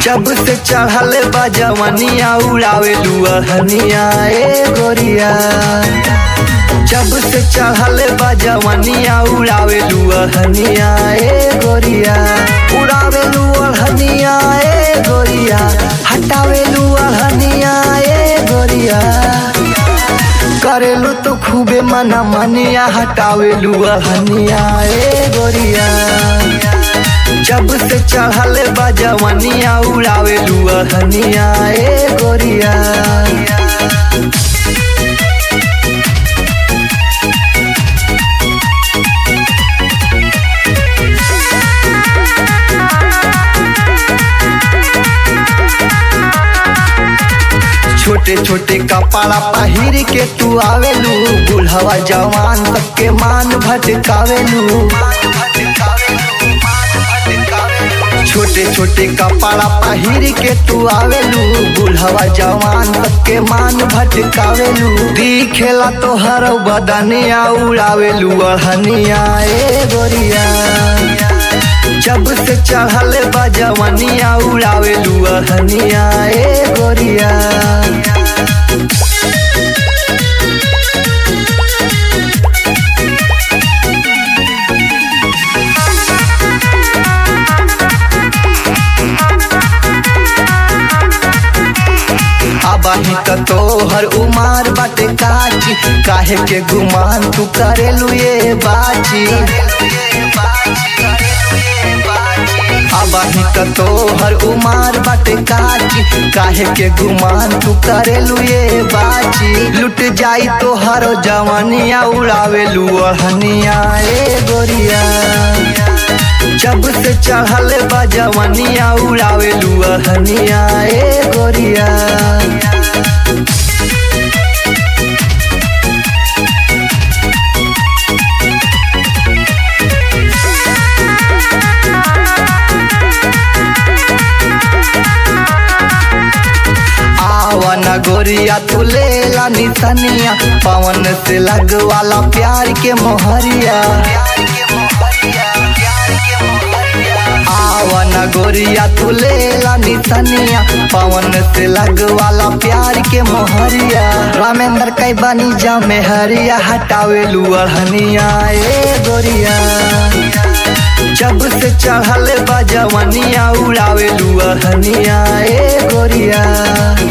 जब से चढ़ल बा जवनिया उड़ावे लुअहनिया ए गोरिया जब से चढ़ल बा जवनिया उड़ावे लुअहनिया ए गोरिया उड़ावे लुअहनिया ए गोरिया हटावे लुअहनिया ए गोरिया करेलू तो खूबे मना मनिया हटावे लुअहनिया ए गोरिया जब से चढ़ल बा जवनिया उड़ावे लुअहनिया ए गोरिया छोटे छोटे कपड़ा पहिर के तू आवेलू बुढ़वा जवान सबके मान भटकावेलू छोटे छोटे कपड़ा पहिर के तू आवेलू बुढ़वा जवान सबके मान भटकावेलू दिखेला तोहर बदनिया उड़ावेलू अढ़निया ए गोरिया जब से चढ़ल बा जवनिया उड़ावे लुअहनिया ए गोरिया अबही त तोहर उमार बाटे काची काहे के गुमान तू करेलू ये बाची अबही त तोहर उमार बाटे काची काहे के गुमान तू करेलू ये बाची लुट जाई तोहर जवनिया उड़ावे लुअहनिया ए गोरिया जब से चढ़ल बा जवनिया उड़ावे लुअहनिया ए गोरिया आवन गोरिया तू लेला निसनिया पवन से लगवाला प्यार के मोहरिया आवन गोरिया तू लेला निसनिया पवन से लगवाला प्यार के मोहरिया रामेंद्र कई बनी जा में हरिया हटावे लुअहनिया ए गोरिया जब से चढ़ल बा जवनिया उड़ावे लुअहनिया ए गोरिया